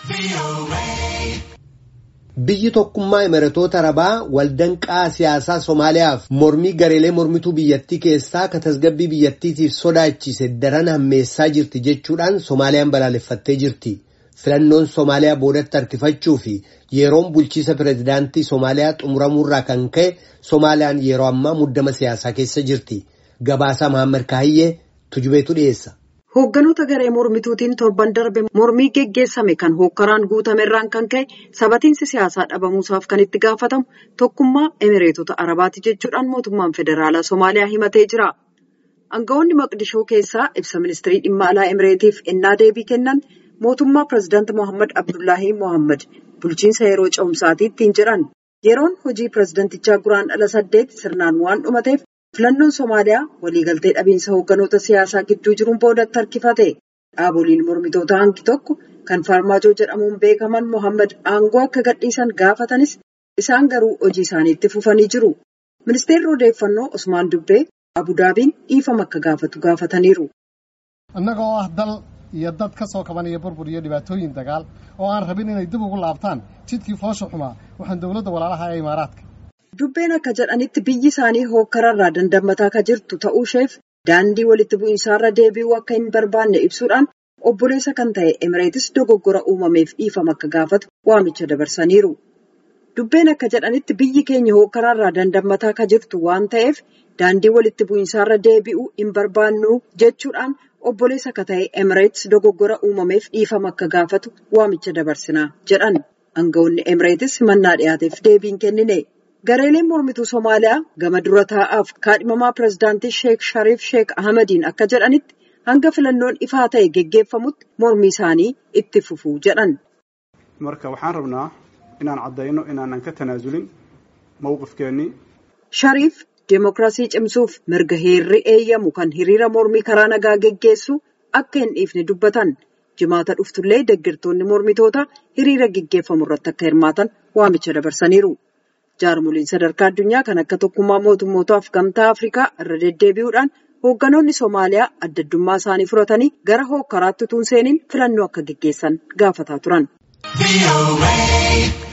Biyyi tokkummaa Imiratoota Arabaa waldanqaa siyaasaa Somaaliyaaf mormii gareelee mormituu biyyattii keessaa ka tasgabbii biyyattiitiif sodaachise daran hammeessaa jirti jechuudhaan Somaaliyaan balaaleffattee jirti. Filannoon Somaaliyaa boodatti harkifachuu fi yeroon bulchiisa pireezidaantii Somaaliyaa xumuramuurraa kan ka'e Somaaliyaan yeroo ammaa muddama siyaasaa keessa jirti. Gabaasaa Mahammad Kaahiyyee tujubeetu dhiyeessa. Hoogganoota garee mormituutiin torban darbe mormii geggeessame kan hookkaraan guutamerraan kan ka'e sabatiinsi siyaasaa dhabamuusaaf kan itti gaafatamu tokkummaa emireetota arabaati jechuudhaan mootummaan federaalaa Somaaliyaa himatee jira. Aangawoonni maqdishoo keessaa ibsa ministirii dhimma alaa emireetiif ennaa deebii kennan mootummaa pireezidaanti Mohaammed Abdullaahii Mohaammed bulchiinsa yeroo ce'umsaatii ittiin jedhan yeroon hojii pireezidantichaa guraandhala saddeet sirnaan waan dhumateef. Filannoon Somaaliyaa waliigaltee dhabiinsa hoogganoota siyaasaa gidduu jiruun boodatti harkifate. Dhaaboliin mormitoota hangi tokko kan Faarmaajoo jedhamuun beekaman Mohaammed aangoo akka gadhiisan gaafatanis isaan garuu hojii isaaniitti fufanii jiru. Ministeerri odeeffannoo Usmaan Dubbee Abudaabiin dhiifama akka gaafatu gaafataniiru. Innaga oo ah dal iyo dad ka soo kabanaya burbur iyo dhibaatooyin dagaal oo aan rabin inay dib ugu laabtaan jidkii foosha xumaa waxaan dowladda walaalaha ee Imaaraadka. Dubbeen akka jedhanitti biyyi isaanii hookkararraa dandamataa akka jirtu ta'uu isheef daandii walitti bu'iinsaarra deebi'uu akka hin barbaanne ibsuudhaan obboleessa kan ta'e emireetis dogoggora uumameef dhiifama akka gaafatu waamicha dabarsaniiru. Dubbeen akka jedhanitti biyyi keenya hookkararraa dandamataa akka jirtu waan ta'eef daandii walitti bu'iinsaarra deebi'uu hin barbaannu jechuudhaan obboleessa akka ta'e emireetis dogoggora uumameef dhiifama akka gaafatu waamicha dabarsinaa jedhan. Aangawoonni emireetis himannaa dhiyaateef deebiin kennine. Gareeleen mormituu Somaaliyaa gama dura taa'aaf kaadhimamaa pireezidaantii Sheek Shariif Sheek Ahmadiin akka jedhanitti hanga filannoon ifaa ta'e geggeeffamutti mormii isaanii itti fufuu jedhan. Marka waxaan rabnaa inaan caddayno inaanan ka tanaasulin mawqifkeennii. Shariif deemokiraasii cimsuuf mirga heerri eeyyamu kan hiriira mormii karaa nagaa geggeessu akka hin dhiifne dubbatan. Jimaata dhuftullee deeggartoonni mormitoota hiriira geggeeffamu irratti akka hirmaatan waamicha dabarsaniiru. Jaarmoliin sadarkaa addunyaa kan akka tokkummaa mootummootaaf gamtaa Afrikaa irra deddeebi'uudhaan hoogganoonni Somaaliyaa adda addummaa isaanii furatanii gara hookkaraatti utuu hin seeniin filannoo akka geggeessan gaafataa turan.